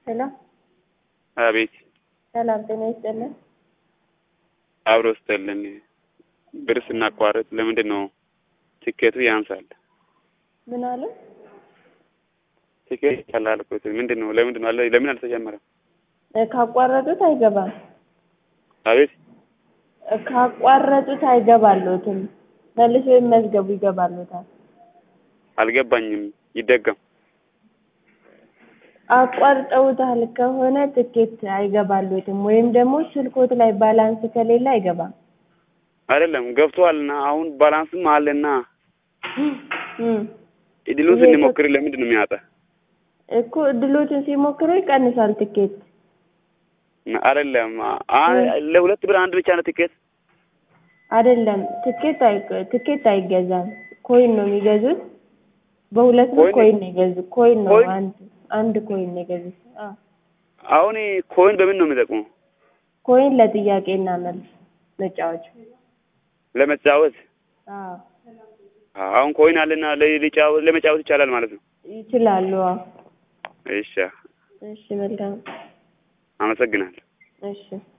ሄሎ አቤት ሰላም ጤና ይስጥልን። አብሮ ስጠልን ብር ስናቋርጥ ለምንድን ነው ትኬቱ ያንሳል? ምን አለ? ትኬት ይቻላል እኮ ምንድን ነው ለምንድን ነው አለ- ለምን አልተጀመረም? እ ካቋረጡት አይገባም። አቤት እ ካቋረጡት አይገባሎትም። መልሶ ይመዝገቡ ይገባሎታል። አልገባኝም። ይደገም አቋርጠውታል ከሆነ ትኬት አይገባሎትም፣ ወይም ደግሞ ስልኮት ላይ ባላንስ ከሌለ አይገባም። አይደለም ገብቷልና አሁን ባላንስም አለና እም እድሉን ይሄ ስንሞክር ለምንድን ነው የሚያጣ? እኮ እድሎችን ሲሞክሩ ይቀንሳል ትኬት። አይደለም አ- ለሁለት ብር አንድ ብቻ ነው ትኬት። አይደለም ትኬት አይ ትኬት አይገዛም። ኮይን ነው የሚገዙት። በሁለት ብር ኮይን- ኮይን ነው የገዙት። ኮይን ነው ኮይን? አንድ አንድ ኮይን ነው የገዙት። አዎ አሁን ኮይን በምን ነው የሚጠቅመው? ኮይን ለጥያቄና መልስ መጫወቻ። ለመጫወት አዎ አሁን ኮይን አለና ለ- ሊጫወት ለመጫወት ይቻላል ማለት ነው። ይችላሉ። አዎ እሺ እሺ መልካም አመሰግናለሁ። እሺ